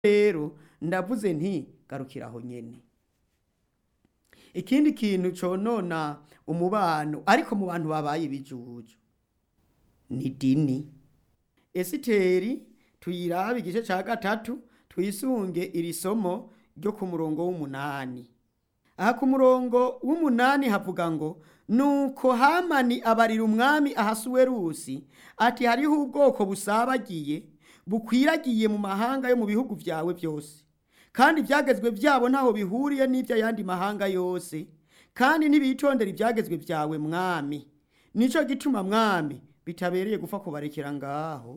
rero ndavuze nti garukira aho nyene ikindi kintu conona umubano ariko mu bantu babaye ibijuju ni dini esiteri tuyirabe igice ca gatatu twisunge iri somo ryo ku murongo w'umunani aha ku murongo w'umunani havuga ngo nuko hamani abarira umwami ahasuwerusi ati hariho ubwoko busabagiye bukwiragiye mu mahanga yo mu bihugu vyawe byose kandi ibyagezwe byabo ntaho bihuriye n'iby'ayandi mahanga yose kandi ntibitondera ibyagezwe byawe mwami nico gituma mwami bitabereye gupfa kubarekera ngaho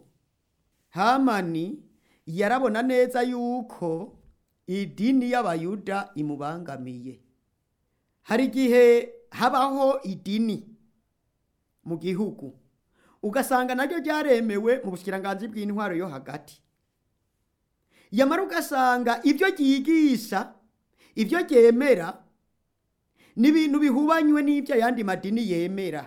hamani yarabona neza yuko idini y'abayuda imubangamiye hari igihe habaho idini mu gihugu ugasanga naryo ryaremewe mu bushikiranganji bw'intwaro yo hagati yamara ugasanga ibyo ryigisha ibyo ryemera ni ibintu bihubanywe n'ibyo ayandi madini yemera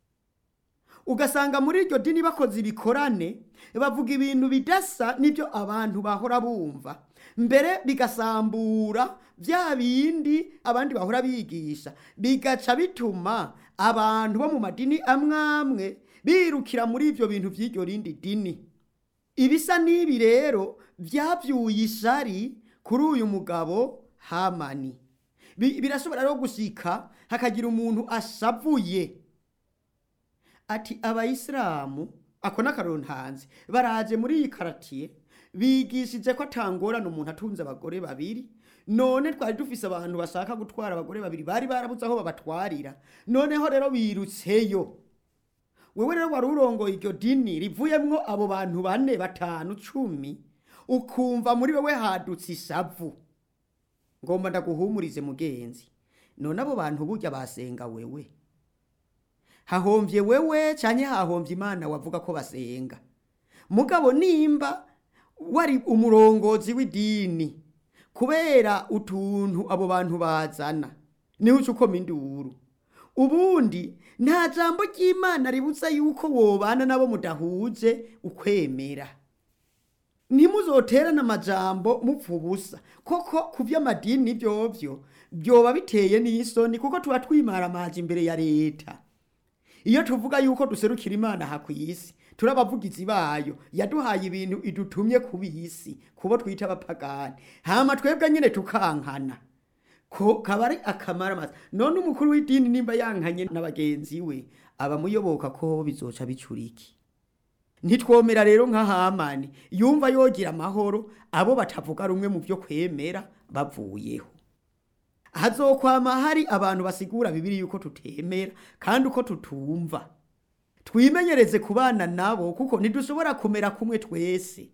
ugasanga muri iryo dini bakoze ibikorane bavuga ibintu bidasa n'ibyo abantu bahora bumva mbere bigasambura bya bindi abandi bahora bigisha bigaca bituma abantu bo mu madini amwe amwe birukira muri ibyo bintu by'iryo rindi dini ibisa n'ibi rero byabyuye ishari kuri uyu mugabo hamani Bi- birashobora rero gushika hakagira umuntu ashavuye ati abayisilamu ako n'akarontanzi baraje muri iyi karatiye bigishije ko atangorana umuntu atunze abagore babiri none twari dufise abantu bashaka gutwara abagore babiri bari barabuze aho babatwarira noneho rero birutseyo wewe rero wari urongoye iryo dini rivuyemwo abo bantu bane batanu cumi ukumva muri wewe hadutse ishavu ngomba ndaguhumurize mugenzi none abo bantu burya basenga wewe hahomvye wewe canke hahomvye imana wavuga ko basenga mugabo nimba wari umurongozi w'idini kubera utuntu abo bantu bazana niho uca ukoma induru ubundi nta jambo ry'imana ributsa yuko wobana nabo mudahuje ukwemera ntimuzoterane amajambo mupfa ubusa koko ku by'amadini byovyo byoba biteye n'isoni kuko tuba twimaramaje imbere ya leta iyo tuvuga yuko duserukira imana aha ku isi turi abavugizi bayo yaduhaye ibintu idutumye ku bisi kubo twita abapagani hama twebwe nyine tukankana ko kaba ari akamaramaza none umukuru w'idini nimba yankanye na bagenzi we abamuyoboka ko bizoca bicuriki ntitwomera rero nka hamani yumva yogira amahoro abo batavuga rumwe mu byo kwemera bavuyeho hazokwama hari abantu basigura bibiri yuko tutemera kandi uko tutumva twimenyereze kubana nabo kuko ntidushobora kumera kumwe twese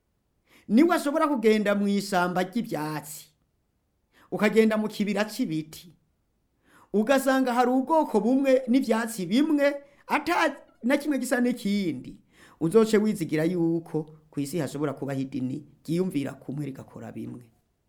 niwe ashobora kugenda mu ishyamba ry'ibyatsi ukagenda mu kibira cy'ibiti ugasanga hari ubwoko bumwe n'ibyatsi bimwe ata na kimwe gisa n'ikindi uzoce wizigira yuko ku isi hashobora kubaho idini ryiyumvira kumwe rigakora bimwe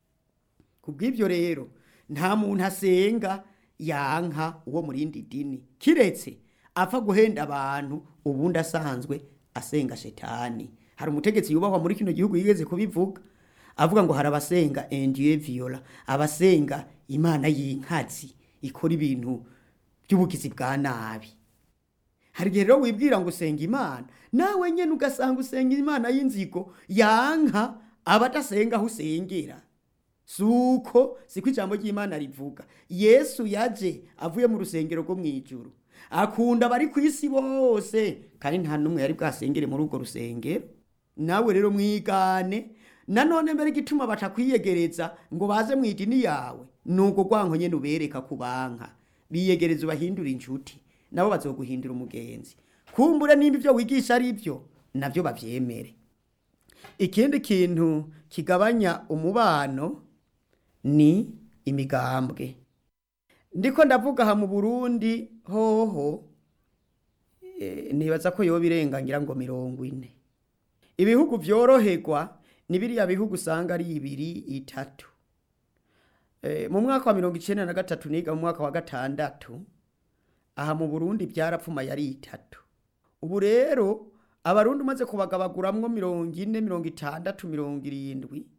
ku bw'ibyo rero nta muntu asenga yanka uwo mu rindi dini kiretse apfa guhenda abantu ubundi asanzwe asenga shetani hari umutegetsi yubahwa muri kino gihugu yigeze kubivuga avuga ngo hari abasenga endiye viola abasenga imana y'inkazi ikora ibintu by'ubugizi bwa nabi hari igihe rero wibwira ngo usenga imana nawe nyine ugasanga usenga imana y'inzigo yanka abadasenga aho usengera suko siko ijambo ry'imana rivuga yesu yaje avuye mu rusengero rwo mu ijuru akunda abari ku isi bose kandi nta n'umwe yari bwasengere muri urwo rusengero nawe rero mwigane nanone mbere igituma batakwiyegereza ngo baze mu idini yawe ni ubwo rwanko nyine ubereka ku banka biyegereza ubahindura inshuti nabo bazoguhindura umugenzi kumbure nimba ibyo wigisha ari byo nabyo babyemere ikindi kintu kigabanya umubano ni imigambwe ndiko ndavuga aha mu burundi hoho eh, nibaza ko yoba irengangira ngo mirongo ine ibihugu vyoroherwa ni biriya bihugu usanga ari ibiri itatu Eh, mu mwaka wa mirongo icenda na gatatu niga mu mwaka wa gatandatu aha mu burundi byarapfumaye ari itatu ubu rero abarundi umaze kubagabaguramwo mirongo ine mirongo itandatu mirongo irindwi